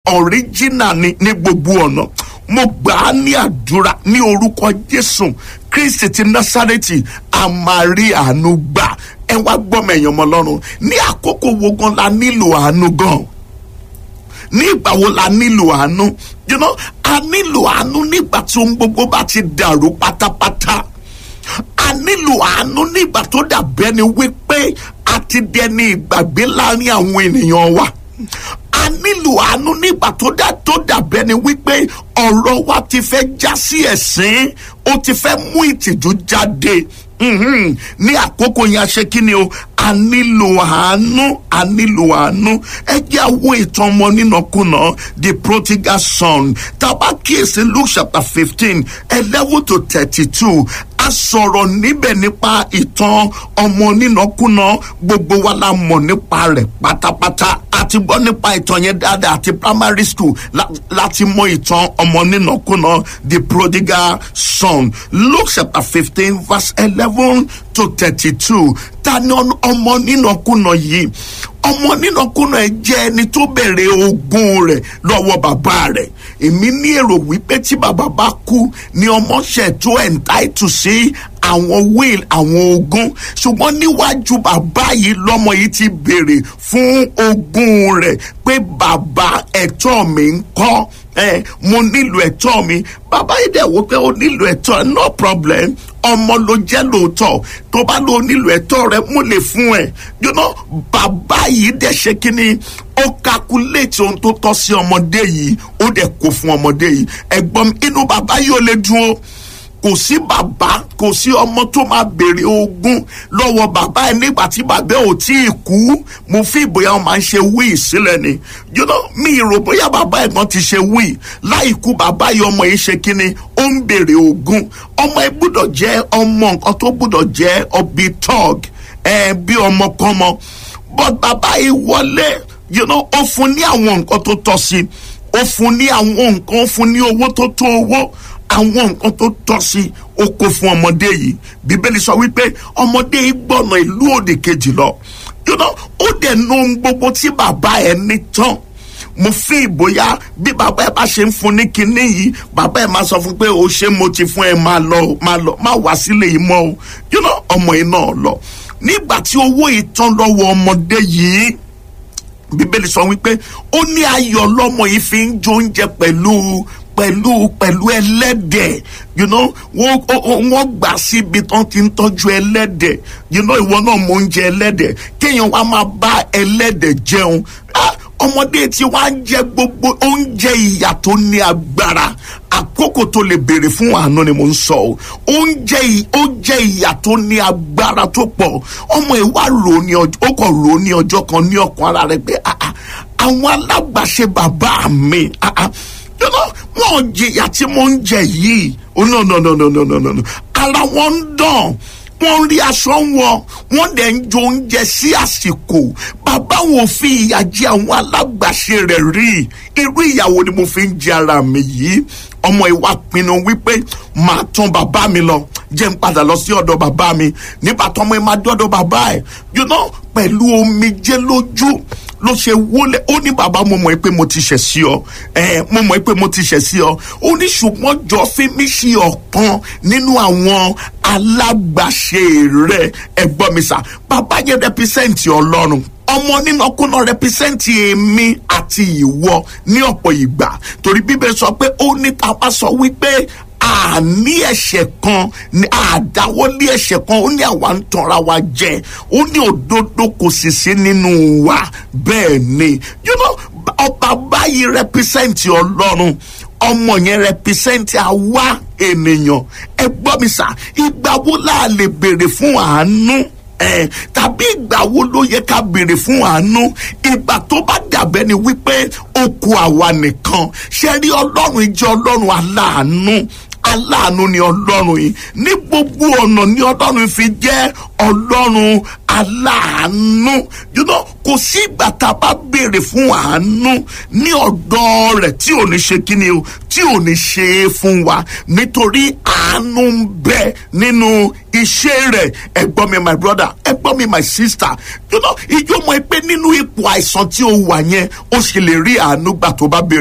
original ni ní gbogbo ọ̀nà mo gbà á ní àdúrà ní orúkọ jésù kristi ti násárẹ́tì a máa rí àánú gbà ẹ wá gbọ́mọ èèyàn mọ́ lọ́rùn ní àkókò wo gan la nílò àánú gan ní ìgbà wo la nílò àánú you know a nílò àánú nígbà tí ohun gbogbo bá ti dàrú pátápátá a nílò àánú nígbà tó dàbẹ́ ni wípé a ti dẹni ìgbàgbé láàrin àwọn ènìyàn wa a nílò àánú nígbà tó dà tó dàbẹ́ ni wípé ọ̀rọ̀ wa ti fẹ́ já sí ẹ̀sín ó ti fẹ́ mú ìtìjú jáde Mhm. ní àkókò yẹn a ṣe kí ni o a nílò àánú a nílò àánú ẹ jẹ́ àwọn ìtàn ọmọ nínàkúnà the prodigal son tàbá kíyèsí luke chapter fifteen eleven to thirty-two a sọ̀rọ̀ níbẹ̀ nípa ìtàn ọmọ nínàkúnà gbogbo wa la mọ̀ nípa rẹ̀ pátápátá àti gbọ́ nípa ìtàn yẹn dáadáa àti primary school la- láti mọ ìtàn ọmọ nínàkúnà the prodigal son luke chapter fifteen verse eleven to thirty-two ta ni ọ- ọmọ nínàkúnà yìí ọmọ nínàkúnà ẹ jẹ́ ẹni tó bẹ̀rẹ̀ ogún rẹ̀ lọ́wọ́ bàbá rẹ̀ èmi ní èrò wípé tí bàbá bá kú ni ọmọ ṣẹ̀ tó entitle sí àwọn will àwọn ogún ṣùgbọ́n níwájú bàbá yìí lọ́mọ yìí ti béèrè fún ogún rẹ̀ pé bàbá ẹ̀tọ́ mi ń kọ́ ẹ mo nílò ẹ̀tọ́ mi bàbá yìí dẹ̀ wò pé o nílò ẹ̀tọ́ ẹ no problem ọmọ ló jẹ́ lóòótọ́ tó bá lọ nílò ẹ̀tọ́ rẹ mo lè fún ẹ you know bàbá yìí dẹ̀ ṣe kínní ó calculate ohun tó tọ́ sí ọmọdé yìí ó dẹ̀ kó fún ọmọdé yìí ẹ̀gbọ́n mi, inú bàbá yìí ò lè dùn ó kò sí bàbá kò sí ọmọ tó máa béèrè ogún lọ́wọ́ bàbá ẹ̀ nígbà tí bàbá ẹ̀ ò tí ì kú mo fi ìbòyá wọn máa ń ṣe wíì sílẹ̀ ni you know mi ìrò bóyá bàbá ẹ̀ gan ti ṣe wíì láì kú bàbá yìí ọmọ yìí ṣe kínni ó ń béèrè ogún ọmọ ẹ̀ gbúdọ̀ jẹ́ ọmọ nǹkan tó gbúdọ̀ jẹ́ ọbí tọ́g ẹ̀ bí ọmọ kan mọ but bàbá yìí wọlé you know ó fún ní àwọn nǹkan tó tọ́ sí ó fún ní àwọn nǹkan ó fún ní owó tó tó owó àwọn nǹkan tó tọ́ sí ó kó fún ọmọdé yìí bíbélì sọ wípé ọmọdé yìí gbọ̀nà ìlú òdì kejì lọ you know, ó dẹ̀ nu ohun gbogbo tí bàbá ẹ̀ ní tán mo fi ìbòyá bí bàbá ẹ bá ṣe ń fún ní kinní yìí bàbá ẹ máa sọ fún pé o ṣé mo ti fún ẹ máa lọ máa lọ máa wá sílé yìí mọ́ o you know, ọmọ yìí náà lọ nígbà tí owó yìí tán lọ́wọ́ ọmọdé yìí bíbélì sọ wípé ó ní ayọ̀ lọ́mọ yìí fi ń jó oúnjẹ pẹ̀lú pẹ̀lú pẹ̀lú ẹlẹ́dẹ̀ you know wọ́n ó- ó- wọ́n gbà síbi tán ti ń tọ́jú ẹlẹ́dẹ̀ you know ìwọ náà mọ oúnjẹ ẹlẹ́dẹ̀ kéèyàn wá máa bá ẹlẹ́dẹ̀ jẹun Ah, ọmọdé tí wàá ń jẹ gbogbo oúnjẹ ìyà tó ní agbára àkókò tó lè béèrè fún àánú ni mo ń sọ o oúnjẹ ì- oúnjẹ ìyà tó ní agbára tó pọ̀ ọmọ ìwà rò ní ọjọ́ ó kàn rò ní ọjọ́ kan ní ọkàn ara rẹ̀ pé ah, ah, àwọn alágbàṣe bàbá mi ah, ah, you know, wọn jìyà tí mo ń jẹ yìí oh no no no no no no no no ara wọn ń dàn wọ́n rí aṣọ wọn wọ́n dẹ̀ ń jo oúnjẹ sí àsìkò bàbá wọn ò fi ìyà jẹ àwọn alágbàṣe rẹ̀ rí irú ìyàwó ni mo fi ń jẹ ara mi yìí ọmọ ìwà pinnu wípé màá tán bàbá mi lọ jẹ́ ń padà lọ sí ọ̀dọ̀ bàbá mi nígbà tó ọmọ ẹ̀ máa dọ́dọ̀ bàbá ẹ̀ you know pẹ̀lú omijé lójú ló ṣe wọlé ó ní bàbá mo mọ̀ pé mo ti ṣẹ̀ sí ọ ẹ mo mọ̀ pé mo ti ṣẹ̀ sí ọ ó ní ṣùgbọ́n jọ fi mí sí ọ̀kan nínú àwọn alágbàṣe rẹ ẹgbọ́n mi sà bàbá yẹn rẹpísẹ́ǹtì ọlọ́run ọmọ nínú ọkùnrin rẹpísẹ́ǹtì èmi àti ìwọ ní ọ̀pọ̀ ìgbà torí bíbẹ̀ sọ pé ó ní tá a bá sọ wípé àní ẹ̀ṣẹ̀ kan ní àdáwọ́lé ẹ̀ṣẹ̀ kan ó ní àwa ń tanra wa jẹ ó ní òdodo kò sì sí nínú wa bẹ́ẹ̀ ni you know ọba báyìí rẹpísẹ́ǹtì ọlọ́run ọmọ yẹn rẹpísẹ́ǹtì àwa ènìyàn ẹ gbọ́ mi sà ìgbà wo la lè béèrè fún àánú ẹ tàbí ìgbà wo ló yẹ ká béèrè fún àánú ìgbà tó bá dàbẹ́ ni wípé ó kù àwa nìkan ṣe rí ọlọ́run jẹ́ ọlọ́run aláàánú aláàánú ni ọlọ́run yìí ní gbogbo ọ̀nà ni ọlọ́run fi jẹ́ ọlọ́run aláàánú you know kò sí ìgbà tá a bá béèrè fún àánú ní ọ̀dọ̀ rẹ̀ tí ò ní ṣe kíni o tí ò ní ṣe é fún wa nítorí àánú ń bẹ nínú iṣẹ́ rẹ̀ ẹ̀gbọ́n mi my brother ẹ̀gbọ́n mi my sister you know ìjọ mọ̀ pé nínú ipò àìsàn tí o wà yẹn o sì lè rí àánú gbà tó bá béèrè.